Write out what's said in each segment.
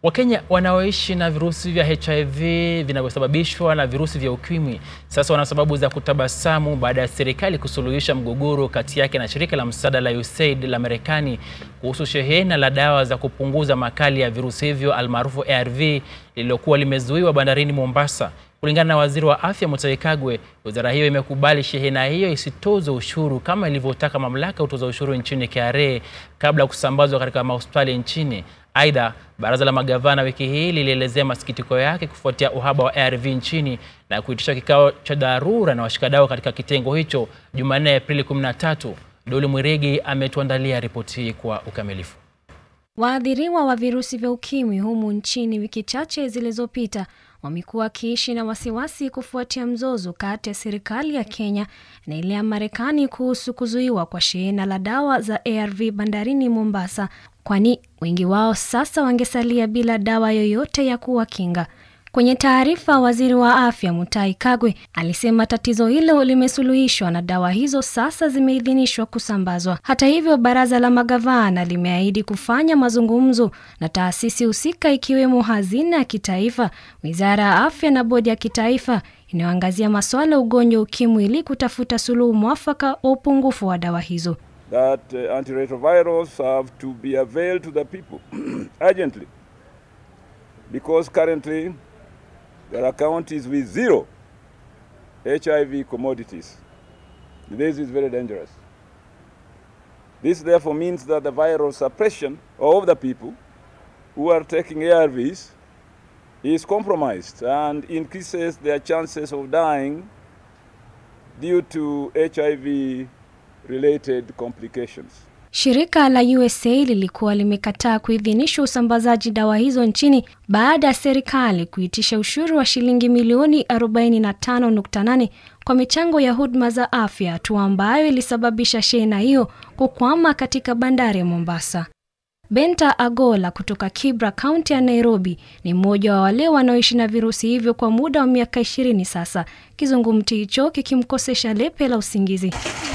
Wakenya wanaoishi na virusi vya HIV vinavyosababishwa na virusi vya ukimwi sasa wana sababu za kutabasamu baada ya serikali kusuluhisha mgogoro kati yake na shirika la msaada la USAID la Marekani kuhusu shehena la dawa za kupunguza makali ya virusi hivyo almaarufu ARV lililokuwa limezuiwa bandarini Mombasa. Kulingana na waziri wa afya Mutahi Kagwe, wizara hiyo imekubali shehena hiyo isitozwe ushuru kama ilivyotaka mamlaka ya utoza ushuru nchini KRA kabla ya kusambazwa katika mahospitali nchini. Aidha, baraza la magavana wiki hii lilielezea masikitiko yake kufuatia uhaba wa ARV nchini na kuitisha kikao cha dharura na washikadau katika kitengo hicho Jumanne, Aprili 13. Doli Mwirigi ametuandalia ripoti hii kwa ukamilifu. Waathiriwa wa virusi vya ukimwi humu nchini wiki chache zilizopita wamekuwa wakiishi na wasiwasi kufuatia mzozo kati ya serikali ya Kenya na ile ya Marekani kuhusu kuzuiwa kwa shehena la dawa za ARV bandarini Mombasa, kwani wengi wao sasa wangesalia bila dawa yoyote ya kuwakinga. Kwenye taarifa, waziri wa afya Mutahi Kagwe alisema tatizo hilo limesuluhishwa na dawa hizo sasa zimeidhinishwa kusambazwa. Hata hivyo, baraza la magavana limeahidi kufanya mazungumzo na taasisi husika ikiwemo hazina ya kitaifa, wizara ya afya na bodi ya kitaifa inayoangazia masuala ya ugonjwa ukimwi ili kutafuta suluhu mwafaka wa upungufu wa dawa hizo. that uh, antiretrovirals have to be availed to the people urgently because currently there are counties with zero HIV commodities. This is very dangerous. This therefore means that the viral suppression of the people who are taking ARVs is compromised and increases their chances of dying due to HIV related complications. Shirika la USA lilikuwa limekataa kuidhinisha usambazaji dawa hizo nchini baada ya serikali kuitisha ushuru wa shilingi milioni 45.8 kwa michango ya huduma za afya, hatua ambayo ilisababisha shehena hiyo kukwama katika bandari ya Mombasa. Benta Agola kutoka Kibra, kaunti ya Nairobi, ni mmoja wa wale wanaoishi na virusi hivyo kwa muda wa miaka ishirini sasa, kizungumti hicho kikimkosesha lepe la usingizi.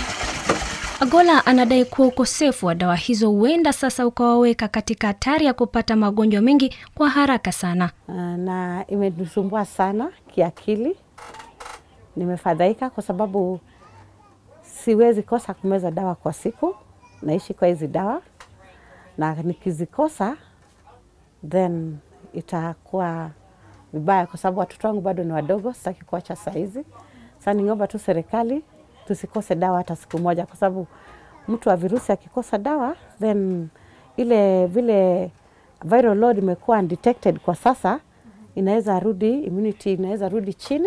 Agola anadai kuwa ukosefu wa dawa hizo huenda sasa ukawaweka katika hatari ya kupata magonjwa mengi kwa haraka sana. na imenisumbua sana kiakili. Nimefadhaika kwa sababu siwezi kosa kumeza dawa kwa siku, naishi kwa hizi dawa, na nikizikosa then itakuwa vibaya, kwa sababu watoto wangu bado ni wadogo, sitaki kuacha saa hizi. Sasa ningeomba tu serikali tusikose dawa hata siku moja, kwa sababu mtu wa virusi akikosa dawa then ile vile viral load imekuwa undetected kwa sasa, inaweza rudi immunity inaweza rudi chini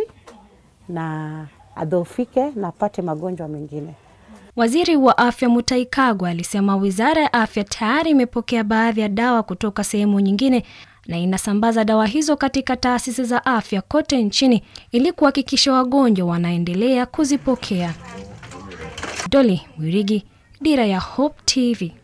na adhoofike na apate magonjwa mengine. Waziri wa afya Mutahi Kagwe alisema wizara ya afya tayari imepokea baadhi ya dawa kutoka sehemu nyingine na inasambaza dawa hizo katika taasisi za afya kote nchini ili kuhakikisha wagonjwa wanaendelea kuzipokea. Doli Mwirigi, Dira ya Hope TV.